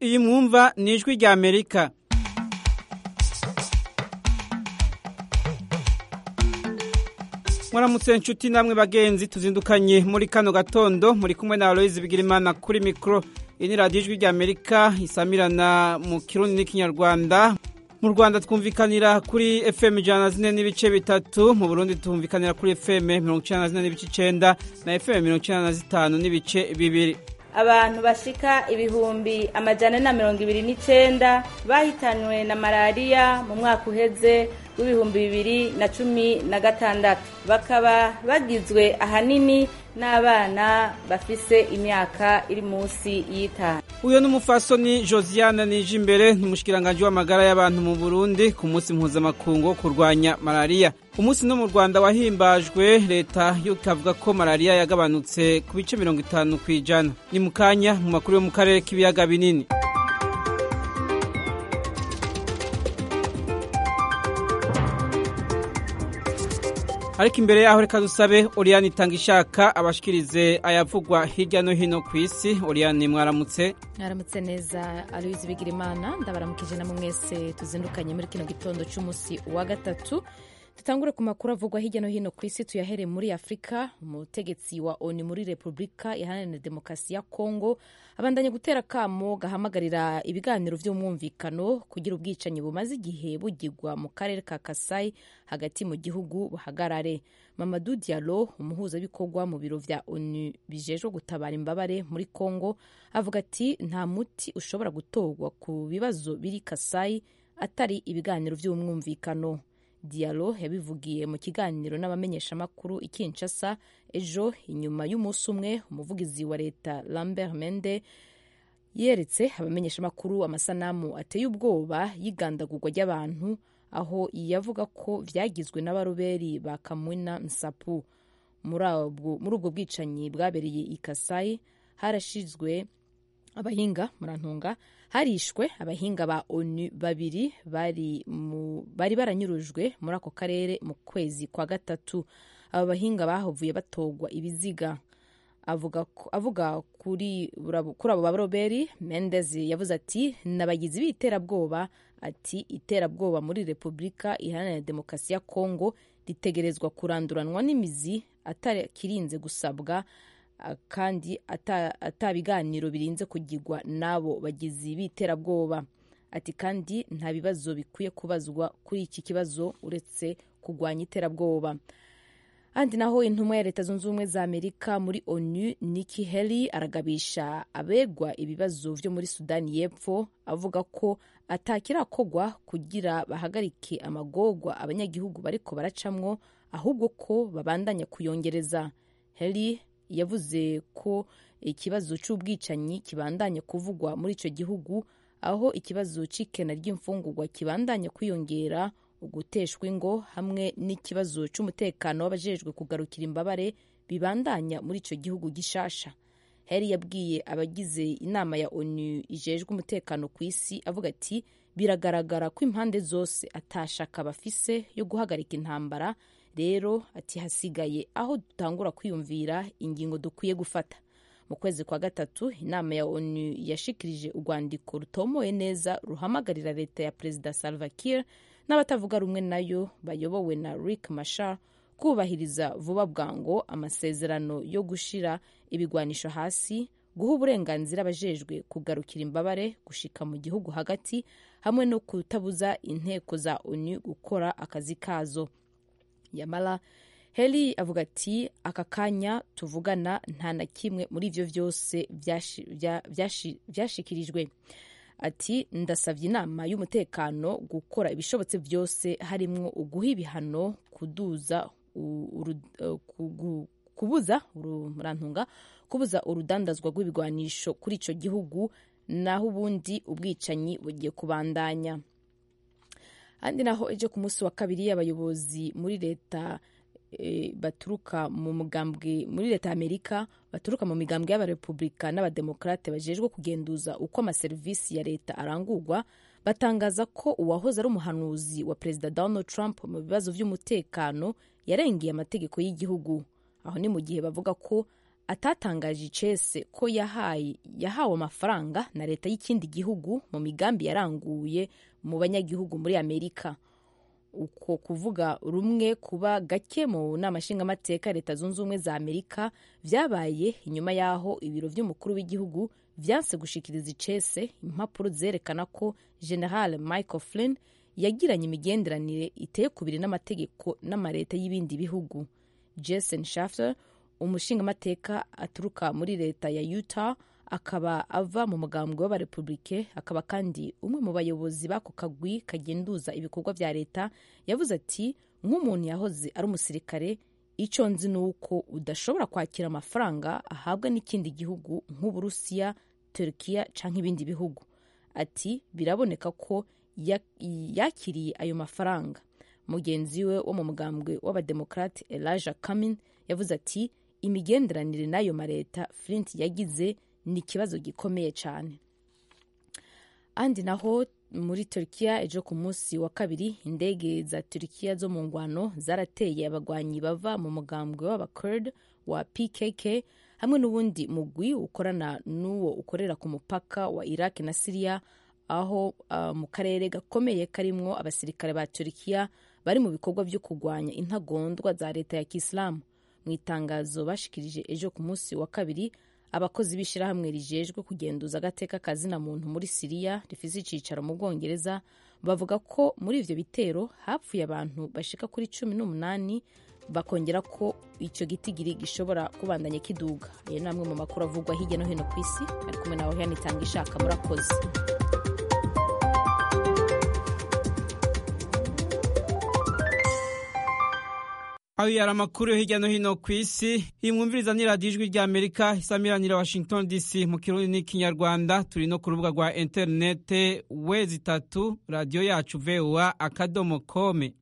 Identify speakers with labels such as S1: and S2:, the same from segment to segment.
S1: iyi mwumva ni ijwi rya amerika mwaramutse inshuti namwe bagenzi tuzindukanye muri kano gatondo muri kumwe na aloyizi bigirimana kuri mikoro iyi ni radiyo ijwi rya amerika isamirana mu kirundi n'ikinyarwanda mu rwanda twumvikanira kuri fm ijana na zine n'ibice bitatu mu burundi twumvikanira kuri fm mirongo icyenda na zine n'ibice icyenda na fm mirongo icyenda na zitanu n'ibice bibiri
S2: abantu bashika ibihumbi amajana na mirongo ibiri n'icenda bahitanywe na malariya mu mwaka uheze w'ibihumbi bibiri na cumi na gatandatu bakaba bagizwe ahanini n'abana bafise imyaka iri munsi y'itanu
S1: uyu ni umufasoni josiane nije imbere ni umushikiranganji w'amagara y'abantu mu burundi ku munsi mpuzamakungu wo kurwanya malariya umunsi no mu rwanda wahimbajwe leta yo ikavuga ko malariya yagabanutse ku bice mirongo itanu ku ijana ni mu kanya mu makuru yo mu karere k'ibiyaga binini ariko imbere yaho reka dusabe oriyani itanga ishaka abashikirize ayavugwa hirya no hino ku isi oriyani mwaramutse
S3: mwaramutse neza aloyizi bigirimana ndabaramukije namwe mwese tuzindukanye muri kino gitondo cy'umunsi wa gatatu dutangure ku makuru avugwa hirya no hino ku isi tuyahere muri afurika umutegetsi wa oni muri repubulika iharanira demokarasi ya kongo abandanya gutera akamo gahamagarira ibiganiro by'umwumvikano kugira ubwicanyi bumaze igihe bugirwa mu karere ka kasayi hagati mu gihugu buhagarare mamadu dialo umuhuzabikorwa mu biro vya onu bijejwe gutabara imbabare muri kongo avuga ati nta muti ushobora gutorwa ku bibazo biri kasayi atari ibiganiro by'umwumvikano dialo yabivugiye mu kiganiro n'abamenyeshamakuru i kinshasa ejo inyuma y'umunsi umwe umuvugizi wa leta lambert mende yeretse abamenyeshamakuru amasanamu ateye ubwoba y'igandagurwa ry'abantu aho yavuga ko vyagizwe n'abaroberi ba kamwina nsapu muri ubwo bwicanyi bwabereye i kasayi harashizwe abahinga murantunga harishwe abahinga ba onu babiri bari, bari baranyurujwe muri ako karere mu kwezi kwa gatatu aba bahinga bahavuye batogwa ibiziga avuga, avuga kuri, kuri abo baroberi mendez yavuze ati n'abagizi b'iterabwoba ati iterabwoba muri repubulika iharanira demokarasi ya kongo ritegerezwa kuranduranwa n'imizi atakirinze gusabwa kandi ata biganiro birinze kugirwa n'abo bagizi b'iterabwoba ati kandi nta bibazo bikwiye kubazwa kuri iki kibazo uretse kurwanya iterabwoba ahandi naho intumwa ya leta zunze ubumwe za amerika muri onu niki heli aragabisha abegwa ibibazo vyo muri sudani y'epfo avuga ko atakirakogwa kugira bahagarike amagorwa abanyagihugu bariko baracamwo ahubwo ko babandanya kuyongereza heli yavuze ko ikibazo c'ubwicanyi kibandanya kuvugwa muri ico gihugu aho ikibazo c'ikena ry'imfungurwa kibandanya kwiyongera uguteshwa ingo hamwe n'ikibazo c'umutekano w'abajejwe kugarukira imbabare bibandanya muri ico gihugu gishasha heri yabwiye abagize inama ya onu ijejwe umutekano ku isi avuga ati biragaragara ko impande zose atashaka bafise yo guhagarika intambara rero ati hasigaye aho dutangura kwiyumvira ingingo dukwiye gufata mu kwezi kwa gatatu inama ya onu yashikirije urwandiko rutomoye neza ruhamagarira leta ya perezida salva kiir n'abatavuga rumwe nayo bayobowe na rick mashar kubahiriza vuba bwango amasezerano yo gushira ibigwanisho hasi guha uburenganzira abajejwe kugarukira imbabare gushika mu gihugu hagati hamwe no kutabuza inteko za onu gukora akazi kazo yamara heli avuga ati aka kanya tuvugana nta na kimwe muri ivyo vyose vyashikirijwe ati ndasavye inama y'umutekano gukora ibishobotse vyose harimwo uguha ibihano kuduza kubuza murantunga kubuza urudandazwa rw'ibigwanisho kuri ico gihugu naho ubundi ubwicanyi bugiye kubandanya handi naho ejo ku munsi wa kabiri abayobozi muri leta e, baturuka mu mugambwe muri leta ya amerika baturuka mu migambwe y'abarepublika n'abademokrate bajejwe kugenduza uko amaserivisi ya leta arangurwa batangaza ko uwahoze ari umuhanuzi wa perezida donald trump mu bibazo vy'umutekano yarengeye amategeko y'igihugu aho ni mu gihe bavuga ko atatangaje icese ko yahaye yahawe amafaranga na leta y'ikindi gihugu mu migambi yaranguye mu banyagihugu muri amerika uko kuvuga rumwe kuba gake mu nama nshingamateka leta zunze ubumwe za amerika vyabaye inyuma y'aho ibiro vy'umukuru w'igihugu vyanse gushikiriza icese impapuro zerekana ko general michael flynn yagiranye imigenderanire iteye kubiri n'amategeko n'amaleta y'ibindi bihugu jason shafter umushingamateka aturuka muri leta ya utah akaba ava mu mugambwe w'abarepublike akaba kandi umwe mu bayobozi b'ako kagwi kagenduza ibikorwa vya leta yavuze ati nk'umuntu yahoze ari umusirikare icyo nzi ni uko udashobora kwakira amafaranga ahabwa n'ikindi gihugu nk'uburusiya turukiya cyangwa ibindi bihugu ati biraboneka ko yakiriye ayo mafaranga mugenzi we wo mu mugambwe w'abademokrate elijah camin yavuze ati imigenderanire n'ayo maleta flint yagize ni ikibazo gikomeye cyane andi naho muri turkiya ejo ku munsi wa kabiri indege za turkiya zo mu ngwano zarateye abagwanyi bava mu mugambwe w'abakurd wa pkk hamwe n'ubundi mugwi ukorana n'uwo ukorera ku mupaka wa iraq na siriya aho uh, mu karere gakomeye karimwo abasirikare ba turkiya bari mu bikorwa byo kurwanya intagondwa za leta ya kisilamu mu itangazo bashikirije ejo ku munsi wa kabiri abakozi b'ishyirahamwe rijejwe kugenduza agateka kazina muntu muri siriya rifise icicaro mu bwongereza bavuga ko muri ivyo bitero hapfuye abantu bashika kuri cumi n'umunani bakongera ko icyo gitigiri gishobora kubandanya kiduga ayo ni amwe mu makuru avugwa hirya no hino ku isi ari kumwe nawe yanitanga ishaka murakoze
S1: ayo yari amakuru yo hirya no hino ku isi iyi mwumviriza ni radiyo ijwi rya amerika isamiranira washington dc mu kirundi n'ikinyarwanda turi no ku rubuga rwa interinete wezi itatu radiyo yacu voa akadomo kome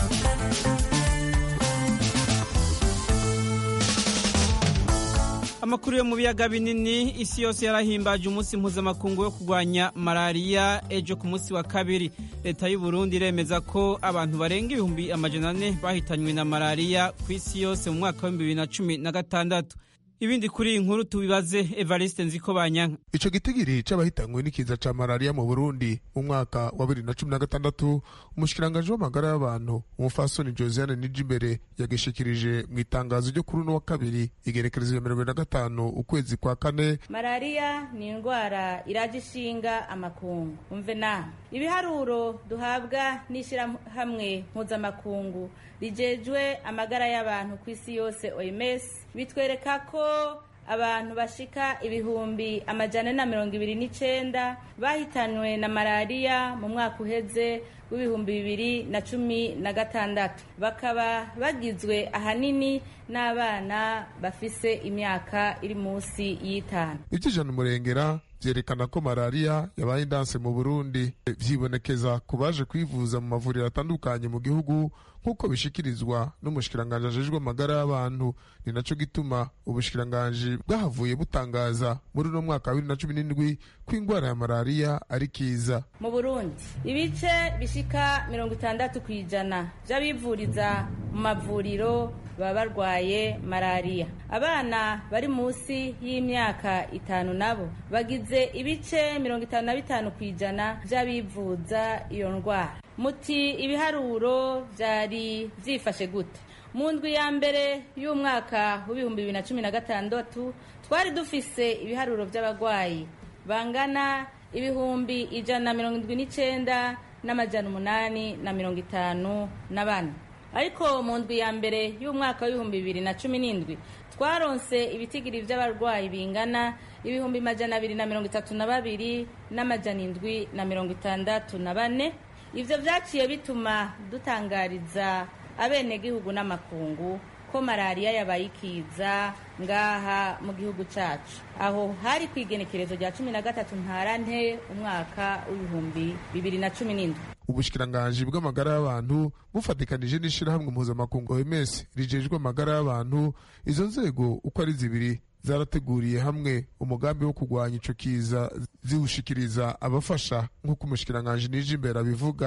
S1: amakuru yo mu biyaga binini isi yose yarahimbaje umunsi mpuzamakungu wo kurwanya malariya ejo ku munsi wa kabiri leta y'u Burundi iremeza ko abantu barenga ibihumbi amajana ane bahitanywe na malariya ku isi yose mu mwaka w'ibihumbi bibiri na cumi na gatandatu ibindi kuri iyi nkuru tubibaze evariste nziko banyanka
S4: ico gitigiri c'abahitanywe n'ikiza ca malariya mu burundi mu mwaka wa bibiri na cumi na gatandatu umushikiranganji w'amagara y'abantu umufasoni josiane nijimbere yagishikirije mu itangazo ryo kuri uno wa kabiri igerekerezo ya mirongo na gatanu ukwezi kwa kane
S2: malariya ni indwara iraje ishinga amakungu umve nawe ibiharuro duhabwa n'ishyirahamwe mpuzamakungu rijejwe amagara y'abantu ku isi yose oms bitwereka ko abantu bashika ibihumbi amajana na mirongo ibiri n'icenda bahitanywe na malariya mu mwaka uheze w'ibihumbi bibiri na cumi na gatandatu bakaba bagizwe ahanini n'abana bafise imyaka iri munsi y'itanu
S4: ivy'ijana umurengera vyerekana ko malariya yabaye indanse mu burundi vyibonekeza ku baje kwivuza mu mavuriro atandukanye mu gihugu nk'uko bishikirizwa n'umushikiranganji ajejwe amagara y'abantu ni naco gituma ubushikiranganji bwahavuye butangaza muri uno mwaka wa bibiri na cumi n'indwi ko ingwara ya malariya ari kiza
S2: mu burundi ibice bishika mirongo itandatu ku ijana vy'abivuriza mu mavuriro baba barwaye malariya abana bari munsi y'imyaka itanu nabo bagize ibice mirongo itanu na bitanu ku ijana vy'abivuza iyo ndwara muti ibiharuro vyari vyifashe gute mu ndwi ya mbere y'umwaka w'ibihumbi bibiri na cumi na gatandatu twari dufise ibiharuro vy'abagwayi bangana ibihumbi ijana na mirongo indwi n'icenda n'amajana umunani na mirongo itanu na bane ariko mu ndwi ya mbere y'umwaka w'ibihumbi bibiri na cumi n'indwi twaronse ibitigiri vy'abarwayi bingana ibihumbi majana abiri na mirongo itatu na babiri n'amajana indwi na mirongo itandatu na bane ivyo vyaciye bituma dutangariza abenegihugu n'amakungu ko malariya yabaye ikiza ngaha mu gihugu cacu aho hari ku igenekerezo rya cumi na gatatu ntarante umwaka w'ibihumbi bibiri na cumi n'indwi
S4: ubushikiranganji bw'amagara y'abantu bufatikanije n'ishirahamwe mpuzamakungu OMS rijejwe amagara y'abantu izo nzego uko ari zibiri zarateguriye hamwe umugambi wo kurwanya ico kiza ziwushikiriza abafasha nk'uko umushikiranganji nije imbere abivuga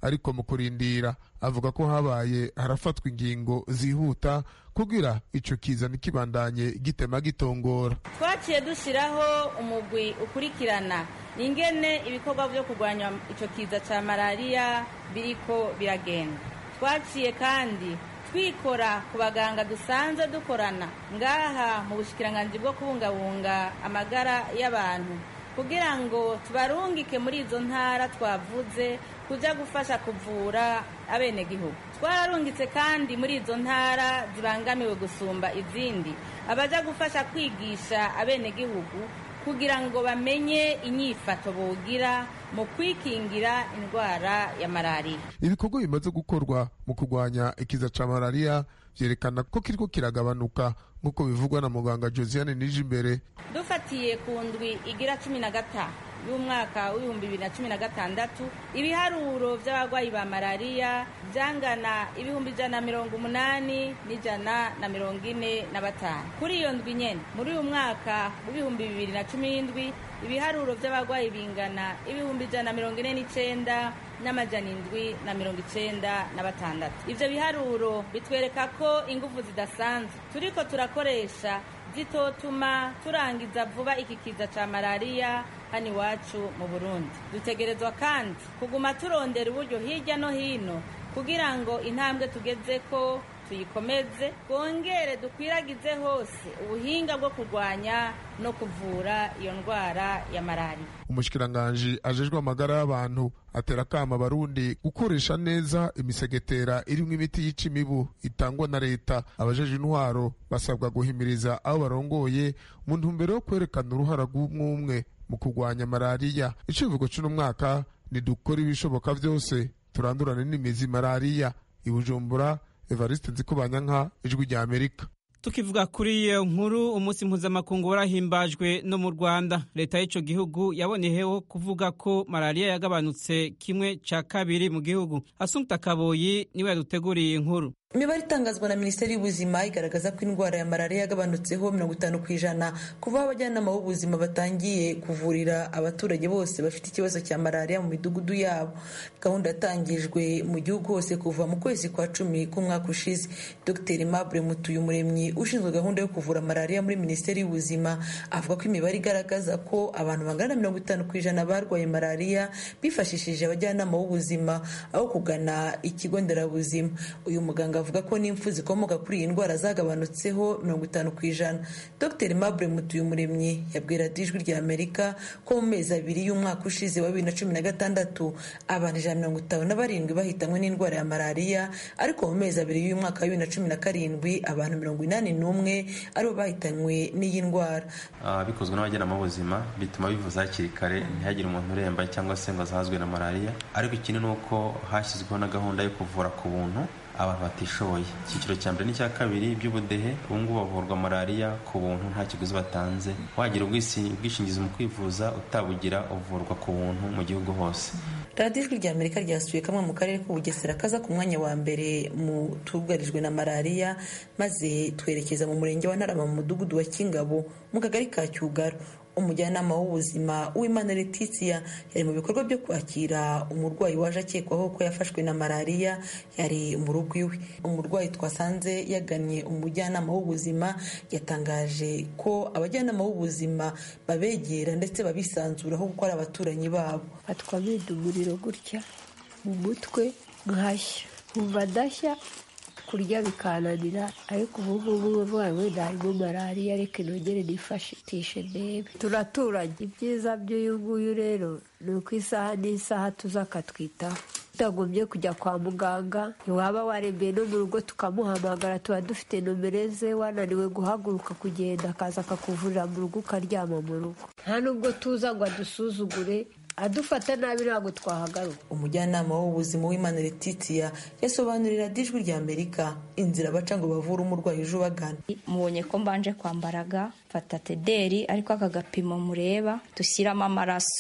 S4: ariko mu kurindira avuga ko habaye harafatwa ingingo zihuta kugira ico kiza ntikibandanye gitema gitongora
S2: twaciye dushyiraho umugwi ukurikirana ingene ibikorwa byo kurwanya icyo kiza cya malariya biriko biragenda twaciye kandi twikora ku baganga dusanzwe dukorana ngaha mu bushikiranganji bwo kubungabunga amagara y'abantu kugira ngo tubarungike muri izo ntara twavuze kujya gufasha kuvura abenegihugu twararungitse kandi muri izo ntara zibangamiwe gusumba izindi abaja gufasha kwigisha abenegihugu kugira ngo bamenye inyifato bogira mu kwikingira indwara ya malariya
S4: ibikorwa bimaze gukorwa mu kurwanya ikiza ca malariya vyerekana ko kiriko kiragabanuka nk'uko bivugwa na muganga josiane nijimbere
S2: dufatiye ku ndwi igira cumi na gatanu y'umwaka w'ibihumbi bibiri na cumi na gatandatu ibiharuro by'abarwayi ba malariya byangana ibihumbi ijana na mirongo umunani n'ijana na mirongo ine na batanu kuri iyo ndwi nyene muri uyu mwaka w'ibihumbi bibiri na cumi n'indwi ibiharuro by'abarwayi bingana ibihumbi ijana na mirongo ine n'icenda n'amajana indwi na mirongo icenda na batandatu ivyo biharuro bitwereka ko ingufu zidasanzwe turiko turakoresha zitotuma turangiza vuba iki kiza ca malariya hano iwacu mu burundi dutegerezwa kandi kuguma turondera uburyo hirya no hino kugira ngo intambwe tugezeko tuyikomeze twongere dukwiragize hose ubuhinga bwo kurwanya no kuvura iyo ndwara ya malariya
S4: umushikiranganji ajejwe amagara y'abantu atera akama abarundi gukoresha neza imisegetera irimwo imiti yica imibu itangwa na leta abajeje intwaro basabwa guhimiriza abo barongoye mu ntumbero yo kwerekana uruhara rw'umwumwe mu kurwanya malariya icivugo c'uno mwaka ni dukora ibishoboka vyose turandurane n'imizi malariya i bujumbura evariste nzikubanyanka ijwi rya amerika
S1: tukivuga kuri iyo nkuru umunsi mpuzamakungu warahimbajwe no mu rwanda leta y'ico gihugu yaboneyeho kuvuga ko malariya yagabanutse kimwe ca kabiri mu gihugu asumta kaboyi niwe yaduteguriye inkuru
S5: imibare itangazwa na minisiteri y'ubuzima igaragaza ko indwara ya malariya yagabanutseho mirongo itanu ku ijana kuva aho abajyanama b'ubuzima batangiye kuvurira abaturage bose bafite ikibazo cya malariya mu midugudu yabo gahunda yatangijwe mu gihugu hose kuva mu kwezi kwa cumi k'umwaka ushize dr mabure mutuyumuremyi ushinzwe gahunda yo kuvura malariya muri minisiteri y'ubuzima avuga ko imibare igaragaza ko abantu bangana na mirongo itanu ku ijana barwaye malariya bifashishije abajyanama b'ubuzima aho kugana ikigo nderabuzima uyu muganga avuga ko n'impfu zikomoka kuri iyi ndwara zagabanutseho mirongo itanu ku ijana dr mabure mutuyumuremyi yabwira ijwi rya amerika ko mu mezi abiri y'umwaka ushize wa bibiri na cumi na gatandatu abantu ijana mirongo itanu na barindwi bahitanywe n'indwara ya malariya ariko mu mezi abiri y'umwaka wa bibiri na cumi na karindwi abantu mirongo inani n'umwe aribo bahitanywe n'iyi ndwara
S6: bikozwe n'abajyanama b'ubuzima bituma bivuza hakiri kare ntihagire umuntu uremba cyangwa se ngo azahazwe na malariya ariko ikindi ni uko hashyizweho na gahunda yo kuvura ku buntu abantu batishoboye icyiciro cya mbere n'icya kabiri by'ubudehe ubu ngubu bavurwa malariya ku buntu nta kiguzi batanze wagira ubwishingizi mu kwivuza utabugira uvurwa ku buntu mu gihugu hose
S5: radiyo ijwi rya amerika ryasuye kamwe mu karere k'ubugesera kaza ku mwanya wa mbere mu tugarijwe na malariya maze twerekeza mu murenge wa ntarama mu mudugudu wa kingabo mu kagari ka cyugaro umujyanama w'ubuzima w'imana letitia yari mu bikorwa byo kwakira umurwayi waje akekwaho ko yafashwe na malariya yari mu rugo iwe umurwayi twasanze yagannye umujyanama w'ubuzima yatangaje ko abajyanama b'ubuzima babegera ndetse babisanzuraho kuko ari abaturanyi babo
S7: fatwa umuriro gutya mu mutwe nkashya nkumva ndashya kurya bikananira ariko ubu ngubu uburwayi wenda harimo malariya reka nongere nifashishe ndebe turaturanye ibyiza by'uyu nguyu rero ni uko isaha n'isaha tuza akatwitaho tutagombye kujya kwa muganga waba warembeye no mu rugo tukamuhamagara tuba dufite nomero ze wananiwe guhaguruka kugenda akaza akakuvurira mu rugo ukaryama mu rugo nta nubwo tuza ngo adusuzugure adufata nabi ntabwo twahagaruka
S5: umujyanama w'ubuzima w'imana letitia yasobanurira ijwi rya amerika inzira baca ngo bavure umurwayi uje ubagana
S8: mubonye ko mbanje kwambaraga mfata tederi ariko aka gapimo mureba dushyiramo amaraso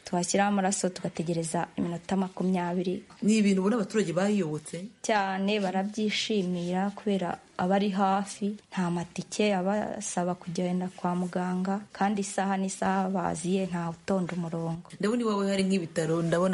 S8: twashyiraho amaraso tugategereza iminota makumyabiri
S5: ni ibintu ubona abaturage bayiyobotse
S8: cyane barabyishimira kubera aba ari hafi nta matike abasaba kugenda kwa muganga kandi isaha n'isaha baziye nta utonda umurongo
S5: ndabona iwawe hari nk'ibitaro ndabona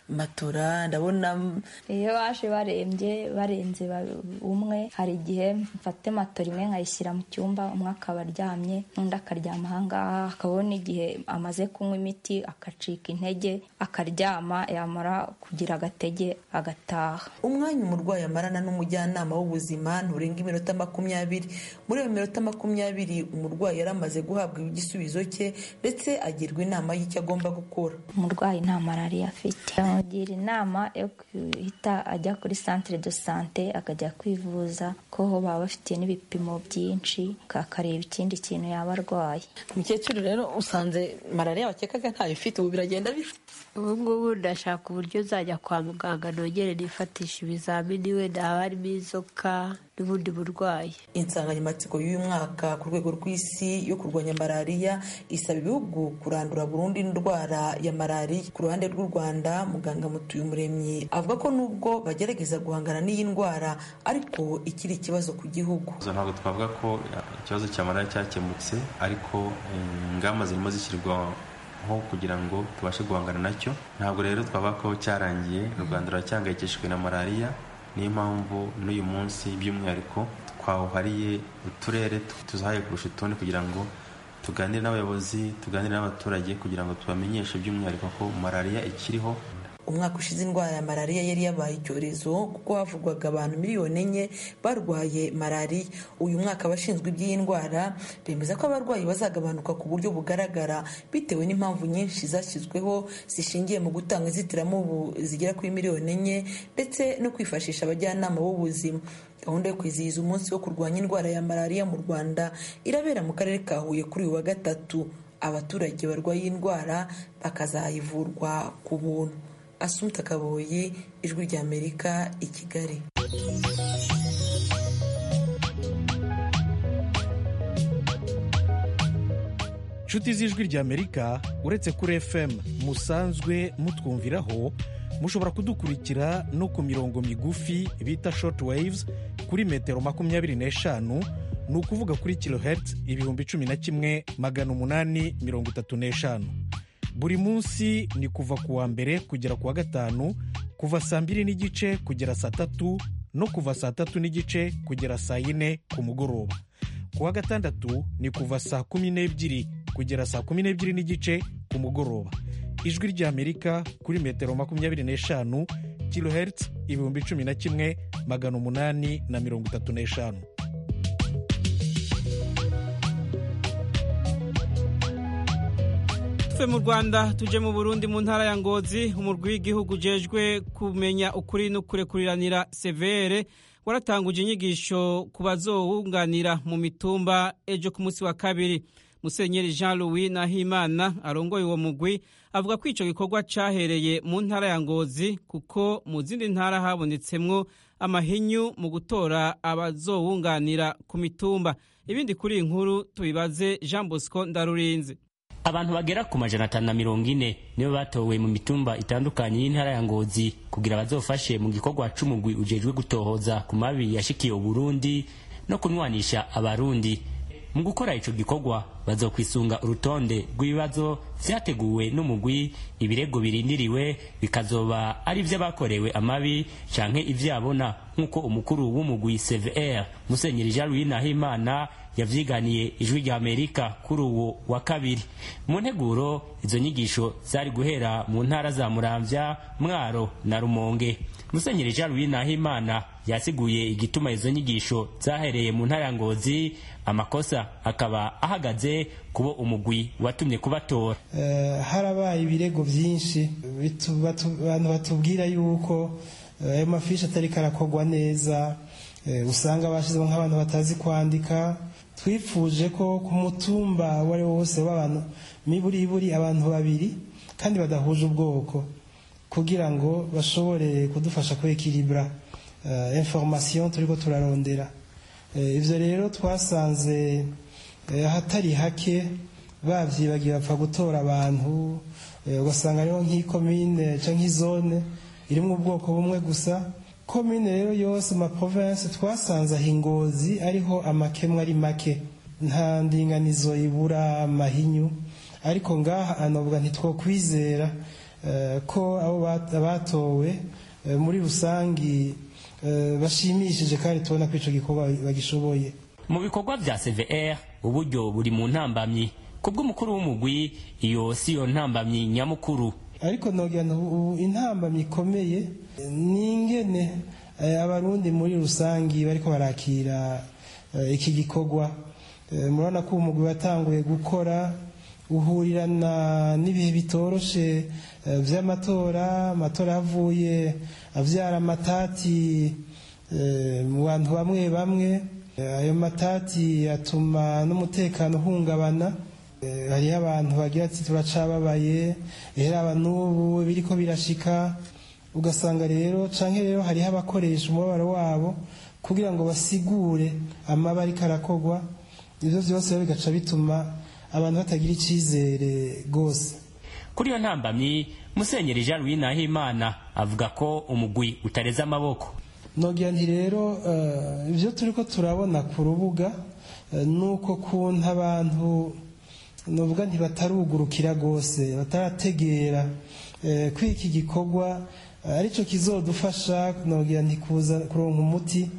S5: matora ndabona
S8: iyo baje barembye barenze umwe hari igihe mfate matora imwe nkayishyira mu cyumba umwe akaba aryamye n'undi akaryama ahangaha akabona igihe amaze kunywa imiti akacika intege akaryama yamara kugira agatege agataha
S5: umwanya umurwayi amarana n'umujyanama w'ubuzima nturenga iminota makumyabiri muri iyo minota makumyabiri umurwayi yari amaze guhabwa igisubizo cye ndetse agirwa inama y'icyo agomba gukora
S8: umurwayi nta malariya afite bamugira inama yo guhita ajya kuri centre de sante akajya kwivuza ko baba bafite n'ibipimo byinshi akareba ikindi kintu yaba arwaye
S5: umukecuru rero usanze malariya wakekaga ntayo ufite ubu biragenda bifite
S7: ubu ngubu ndashaka uburyo uzajya kwa muganga nongere nifatisha ibizamini wenda haba harimo inzoka n'ubundi burwayi
S5: insanganyamatsiko y'uyu mwaka ku rwego rw'isi yo kurwanya malariya isaba ibihugu kurandura burundu indwara ya malariya ku ruhande rw'u rwanda muganga mutuyumuremyi avuga ko nubwo bagerageza guhangana n'iyi ndwara ariko ikiri ikibazo ku gihugu
S6: ntabwo twavuga ko ikibazo cya malariya cyakemutse ariko ingamba zirimo zishyirwa nko kugira ngo tubashe guhangana nacyo ntabwo rero twavuga ko cyarangiye u rwanda ruracyangayikishijwe na malariya niyo mpamvu n'uyu munsi by'umwihariko twawuhariye uturere tuzahaye kurusha utundi kugira ngo tuganire n'abayobozi tuganire n'abaturage kugira ngo tubamenyeshe by'umwihariko ko malariya ikiriho
S5: umwaka ushize indwara ya malariya yari yabaye icyorezo kuko havugwaga abantu miliyoni enye barwaye malariya uyu mwaka abashinzwe iby'iyi ndwara bemeza ko abarwayi bazagabanuka ku buryo bugaragara bitewe n'impamvu nyinshi zashyizweho zishingiye mu gutanga inzitiramubu zigera kuri miliyoni enye ndetse no kwifashisha abajyanama b'ubuzima gahunda yo kwizihiza umunsi wo kurwanya indwara ya malariya mu rwanda irabera mu karere ka huye kuri uyu wa gatatu abaturage barwaye iyi ndwara bakazayivurwa ku buntu asumta kaboyi ijwi ry'amerika i kigali
S9: inshuti z'ijwi ry'amerika uretse kuri fm musanzwe mutwumviraho mushobora kudukurikira no ku mirongo migufi bita short waves kuri metero makumyabiri n'eshanu ni ukuvuga kuri kilohertz ibihumbi cumi na kimwe magana umunani mirongo itatu n'eshanu buri munsi ni kuva ku wa mbere kugera ku wa gatanu kuva saa mbiri n'igice kugera saa tatu no kuva saa tatu n'igice kugera saa yine ku mugoroba ku wa gatandatu ni kuva saa kumi n'ebyiri kugera saa kumi n'ebyiri n'igice ku mugoroba ijwi ry'amerika kuri metero makumyabiri n'eshanu kilohertz ibihumbi cumi na kimwe magana umunani na mirongo itatu n'eshanu
S1: tuve mu rwanda tuje mu burundi mu ntara ya ngozi umurwi w'igihugu ujejwe kumenya ukuri no kurekuriranira severe waratanguje inyigisho ku bazowunganira mu mitumba ejo ku munsi wa kabiri musenyeri jean louis nahimana arongoye uwo mugwi avuga ko icyo gikorwa cyahereye mu ntara ya ngozi kuko mu zindi ntara habonetsemwo amahinyu mu gutora abazowunganira ku mitumba ibindi kuri iyi nkuru tubibaze jean bosco ndarurinze
S10: abantu bagera ku majana atanu na mirongo ine nibo batowe mu mitumba itandukanye y'intara ya ngozi kugira bazofashe mu gikorwa c'umugwi ujejwe gutohoza ku mabi yashikiye uburundi no kunwanisha abarundi mu gukora ico gikorwa bazokwisunga urutonde rw'ibibazo vyateguwe n'umugwi ibirego birindiriwe bikazoba ari vy'abakorewe amabi canke ivyabona nk'uko umukuru w'umugwi cvr musenyeri jean louis nahimana yavyiganiye ijwi rya amerika kuri uwo wa kabiri mu nteguro izo nyigisho zari guhera mu ntara za muramvya mwaro na rumonge musenyeri jean louis nahimana yasiguye igituma izo nyigisho zahereye mu ntara ya ngozi amakosa akaba ahagaze kubo umugwi watumye kubatora
S11: uh, harabaye ibirego vyinshi abantu batubwira yuko ayo uh, mafishi atariko arakorwa neza uh, usanga bashyizemo nk'abantu batazi kwandika twifuje ko ku mutumba uwo ari wo wose w'abantu miburiburi abantu babiri kandi badahuje ubwoko kugira ngo bashobore kudufasha kwekiribura information turiko turarondera ivyo rero twasanze ahatari hake babyibagiye bapfa gutora abantu ugasanga hariho nk'ikomine cyangwa nk'izone irimo ubwoko bumwe gusa komine rero yose mu maprovensi twasanze aho ingozi ariho amakemwa ari make nta ndinganizo ibura amahinyu ariko ngaha anavuga ntitwokwizera ko abo batowe muri rusange bashimishije kandi tubona ko icyo gikorwa bagishoboye
S10: mu bikorwa bya cvr uburyo buri mu ntambamyi ku bw'umukuru w'umugwi iyo si yo ntambamyi nyamukuru
S11: ariko nogira ubu intambamyi ikomeye ni ingene abarundi muri rusange bariko barakira iki gikorwa murabona ko umugwi watanguye gukora uhurirana n'ibihe bitoroshe by'amatora amatora yavuye abyara amatati mu bantu bamwe bamwe ayo matati atuma n'umutekano uhungabana hariho abantu bagira ati turacababaye rero n'ubu biriko birashika ugasanga rero canke rero hariho abakoresha umubabaro wabo kugira ngo basigure amaba ariko arakogwa ivyo vyose rero bigaca bituma abantu batagira icizere rwose
S10: kuri iyo ntambamyi musenyeri jean louis nahimana avuga ko umugwi utareze amaboko
S11: nogira nti rero ibyo turi ko turabona ku rubuga ni uko kuntu abantu nuvuga ntibatarugurukira rwose batarategera ko iki gikorwa aricyo kizodufasha nogira ntikuza kuronka umuti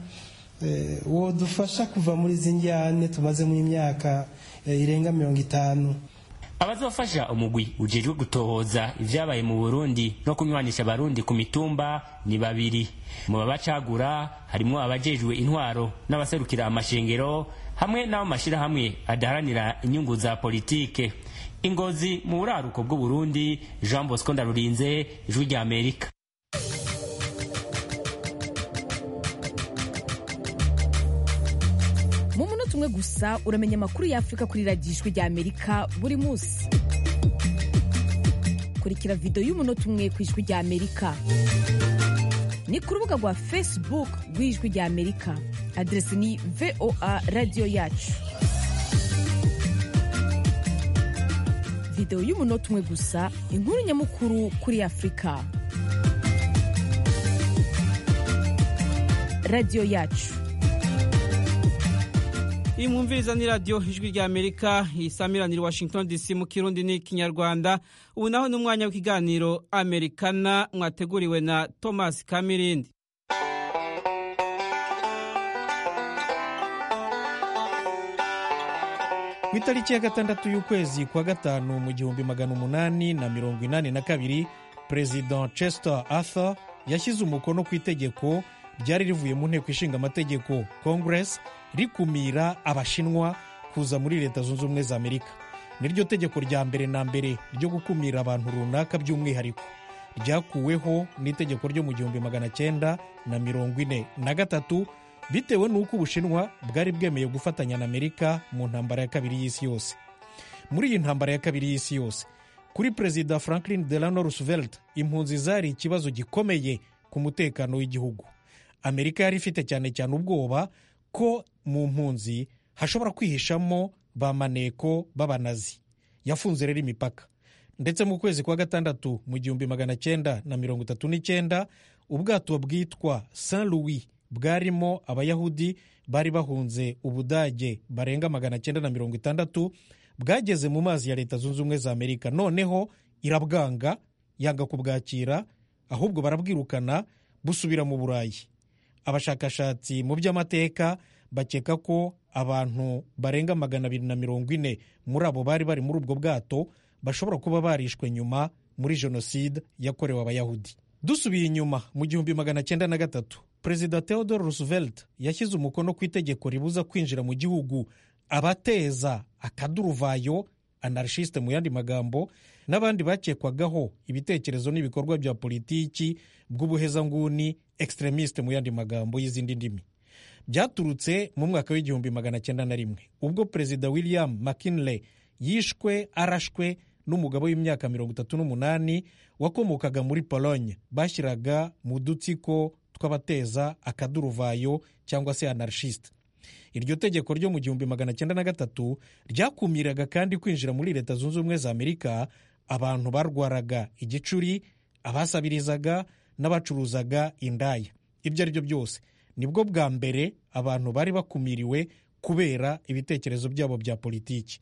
S11: wodufasha kuva muri izi njyane tumazemo imyaka irenga mirongo itanu
S10: abazofasha umugwi ujejwe gutohoza ivyabaye mu burundi no kunywanisha abarundi ku mitumba ni babiri mu babacagura harimwo abajejwe intwaro n'abaserukira amashengero hamwe n'abo mashirahamwe adaharanira inyungu za politike ingozi mu buraruko bw'uburundi jean bosco ndarurinze ijwi rya amerika
S3: mu munota umwe gusa uramenya amakuru y'afurika kuri radiyo ijwi rya amerika buri munsi kurikira videwo y'umunota umwe ku ijwi rya amerika ni ku rubuga rwa facebook rw'ijwi rya amerika aderesi ni voa radiyo yacu videwo y'umunota umwe gusa inkuru nyamukuru kuri afurika radiyo yacu
S1: iyi mwumviriza ni radiyo ijwi rya amerika isamiranira washington dc mu kirundi n'ikinyarwanda ubu naho ni umwanya w'ikiganiro amerikana mwateguriwe na thomas kamirindi
S9: ku itariki ya gatandatu y'ukwezi kwa gatanu mu gihumbi magana umunani na mirongo inani na kabiri perezida chester arthur yashyize umukono ku itegeko ryari rivuye mu nteko ishinga amategeko congress rikumira abashinwa kuza muri leta zunze ubumwe za amerika niryo tegeko rya mbere na mbere ryo gukumira abantu runaka by'umwihariko ryakuweho n'itegeko ryo mu gihumbi magana cyenda na mirongo ine na gatatu bitewe n'uko ubushinwa bwari bwemeye gufatanya na amerika mu ntambara ya kabiri y'isi yose muri iyi ntambara ya kabiri y'isi yose kuri perezida franklin delano roosevelt impunzi zari ikibazo gikomeye ku mutekano w'igihugu amerika yari ifite cyane cyane ubwoba ko mu mpunzi hashobora kwihishamo ba maneko b'abanazi yafunze rero imipaka ndetse mu kwezi kwa gatandatu mu gihumbi magana cyenda na mirongo itatu n'icyenda ubwato bwitwa saint louis bwarimo abayahudi bari bahunze ubudage barenga magana cyenda na mirongo itandatu bwageze mu mazi ya leta zunze ubumwe za amerika noneho irabwanga yanga kubwakira ahubwo barabwirukana busubira mu burayi abashakashatsi mu by'amateka bakeka ko abantu barenga magana abiri na mirongo ine muri abo bari bari muri ubwo bwato bashobora kuba barishwe nyuma muri jenoside yakorewe abayahudi dusubiye inyuma mu gihumbi magana cyenda na gatatu perezida theodore roosevelt yashyize umukono ku itegeko ribuza kwinjira mu gihugu abateza akaduruvayo anarishiste mu yandi magambo n'abandi bakekwagaho ibitekerezo n'ibikorwa bya politiki bw'ubuhezanguni extremiste mu yandi magambo y'izindi ndimi byaturutse mu mwaka w'igihumbi magana cyenda na rimwe ubwo perezida william mckinley yishwe arashwe n'umugabo w'imyaka mirongo itatu n'umunani wakomokaga muri pologne bashyiraga mu dutsiko tw'abateza akaduruvayo cyangwa se anarchiste iryo tegeko ryo mu gihumbi magana cyenda na gatatu ryakumiraga kandi kwinjira muri leta zunze ubumwe za amerika abantu barwaraga igicuri abasabirizaga n'abacuruzaga indaya ibyo ari byo byose nibwo bwa mbere abantu bari bakumiriwe kubera ibitekerezo byabo bya politiki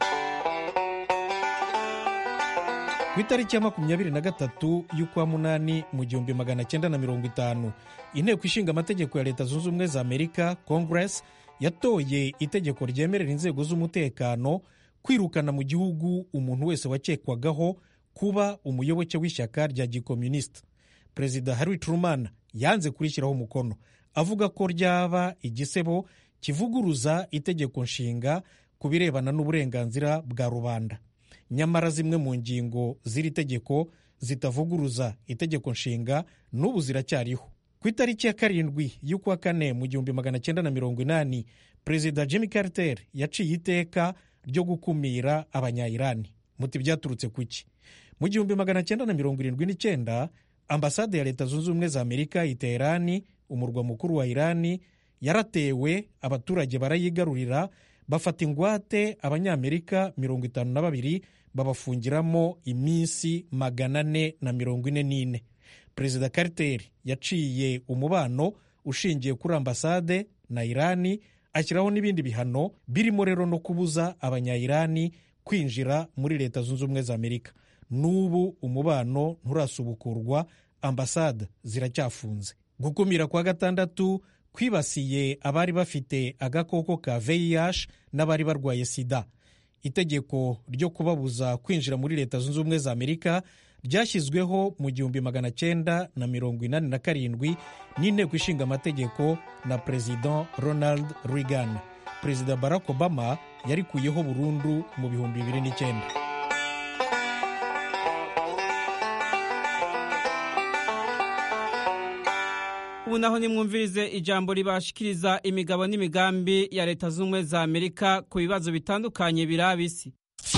S9: ku itariki ya makumyabiri na gatatu y'ukwa munani mu gihumbi magana cyenda na mirongo itanu inteko ishinga amategeko ya leta zunze ubumwe za amerika congress yatoye itegeko ryemerera inzego z'umutekano kwirukana mu gihugu umuntu wese wakekwagaho kuba umuyoboke w'ishyaka rya gikomunisita perezida harry truman yanze kurishyiraho umukono avuga ko ryaba igisebo kivuguruza itegeko nshinga ku birebana n'uburenganzira bwa rubanda nyamara zimwe mu ngingo z'iri tegeko zitavuguruza itegeko nshinga n'ubu ziracyariho ku itariki ya karindwi y'ukwa kane mu gihumbi magana cyenda na mirongo inani perezida jimmy carter yaciye iteka ryo gukumira abanyayirani muti byaturutse ku ki mu gihumbi magana cyenda na mirongo irindwi n'icyenda ambasade ya leta zunze ubumwe za amerika i teherani umurwa mukuru wa irani yaratewe abaturage barayigarurira bafata ingwate abanyamerika mirongo itanu na babiri babafungiramo iminsi magana ane na mirongo ine n'ine perezida carter yaciye umubano ushingiye kuri ambasade na irani ashyiraho n'ibindi bihano birimo rero no kubuza abanyayirani kwinjira muri leta zunze ubumwe za amerika n'ubu umubano nturasubukurwa ambasade ziracyafunze gukumira kwa gatandatu kwibasiye abari bafite agakoko ka vih n'abari barwaye sida itegeko ryo kubabuza kwinjira muri leta zunze ubumwe za amerika ryashyizweho mu gihumbi magana cyenda na mirongo inani na karindwi n'inteko ishinga amategeko na perezida ronald reagan perezida barack obama yarikuyeho burundu mu bihumbi bibiri n'icyenda
S1: ubu naho nimwumvirize ijambo ribashikiriza imigabo n'imigambi ya leta z'ubumwe za amerika ku bibazo bitandukanye biraba isi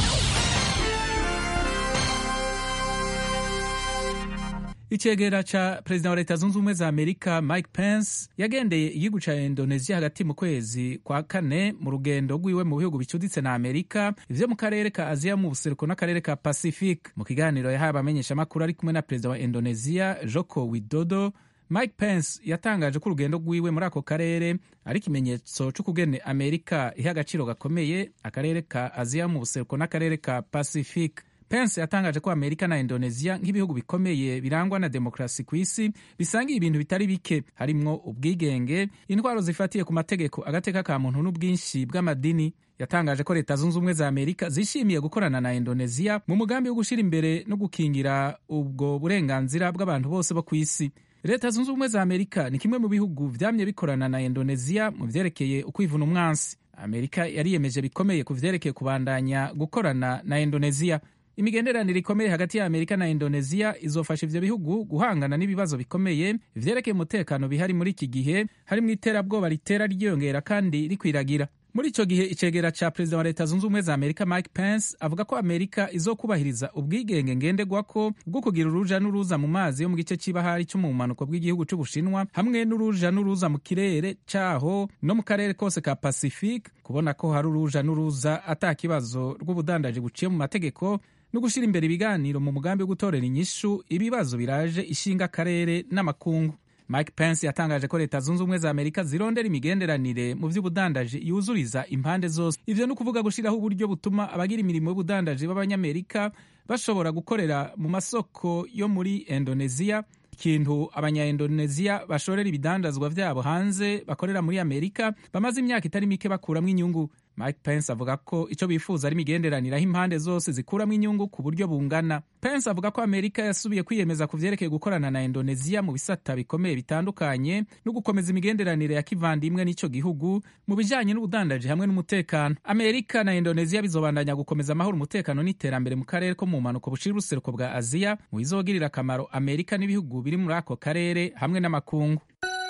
S12: icegera ca perezida wa leta zunze ubumwe za amerika mike pence yagendeye igihugu ca indonesia hagati mu kwezi kwa kane mu rugendo rwiwe mu bihugu bicuditse na amerika ivyo mu karere ka aziya mu buseruko n'akarere ka pacifique mu kiganiro yahaye abamenyeshamakuru ari kumwe na perezida wa indonesia joko widodo mike pence yatangaje ko urugendo rwiwe muri ako karere ari ikimenyetso c'ukugene amerika iha agaciro gakomeye akarere ka aziya mu buseruko n'akarere ka pacifique pence yatangaje ko amerika na indonesia nk'ibihugu bikomeye birangwa na demokarasi ku isi bisangiye ibintu bitari bike harimwo ubwigenge intwaro zifatiye ku mategeko agateka ka muntu n'ubwinshi bw'amadini yatangaje ko leta zunze ubumwe za amerika zishimiye gukorana na indonesia mu mugambi wo gushyira imbere no gukingira ubwo burenganzira bw'abantu bose bo ku isi leta zunze ubumwe za amerika ni kimwe mu bihugu vyamye bikorana na indonesia mu vyerekeye ukwivuna umwansi amerika yariyemeje bikomeye ku vyerekeye kubandanya gukorana na indonesia imigenderanire ikomeye hagati ya amerika na indonesia izofasha ivyo bihugu guhangana n'ibibazo bikomeye vyerekeye umutekano bihari muri iki gihe harimwo iterabwoba ritera ryiyongera kandi rikwiragira muri ico gihe icegera ca perezida wa leta zunze ubumwe za amerika mike pence avuga ko amerika izokubahiriza ubwigenge ngenderwako bwo kugira uruja n'uruza mu mazi yo mu gice c'ibahari co mu bumanuko bw'igihugu c'ubushinwa hamwe n'uruja n'uruza mu kirere caho no mu karere kose ka pacifique kubona ko hari uruja n'uruza ata kibazo rw'ubudandaji buciye mu mategeko no gushyira imbere ibiganiro mu mugambi wo gutorera inyishu ibibazo biraje ishinga akarere n'amakungu mike pence yatangaje ko leta zunze ubumwe za amerika zirondera imigenderanire mu by'ubudandaji yuzuriza impande zose ivyo ni ukuvuga gushyiraho uburyo butuma abagira imirimo y'ubudandaji b'abanyamerika bashobora gukorera mu masoko yo muri indonesia ikintu abanyaindonesia bashorera ibidandazwa vyabo hanze bakorera muri amerika bamaze imyaka itari mike bakuramwo inyungu mike pence avuga ko icyo bifuza ari imigenderanire aho impande zose zikuramo inyungu ku buryo bungana pence avuga ko amerika yasubiye kwiyemeza ku vyerekeye gukorana na indonesia mu bisata bikomeye bitandukanye no gukomeza imigenderanire ya kivandimwe n'ico gihugu mu bijanye n'ubudandaji hamwe n'umutekano amerika na indonesia bizobandanya gukomeza amahoro umutekano n'iterambere mu karere ko mu mpanuko bucira uruseruko bwa aziya mu bizogirira akamaro amerika n'ibihugu biri muri ako karere hamwe n'amakungu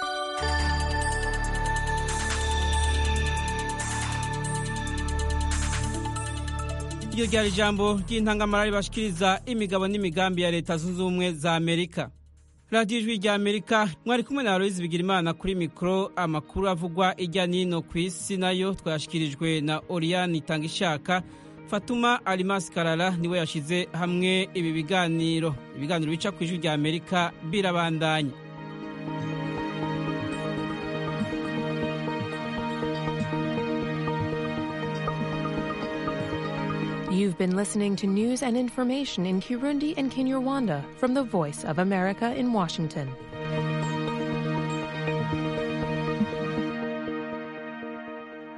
S1: iryo ryari ijambo ry'intangamara ribashikiriza imigabo n'imigambi ya leta zunze ubumwe za amerika radiyo ijwi rya amerika mwari kumwe na aloyizi bigirimana kuri mikoro amakuru avugwa ijya n'ino ku isi nayo twayashyikirijwe na oriyani itanga ishaka fatuma arimasi karara niwe yashyize hamwe ibi biganiro ibiganiro bica ku ijwi rya amerika birabandanya
S13: You've been listening to news and information in Kirundi and Kinyarwanda from the Voice of America in Washington.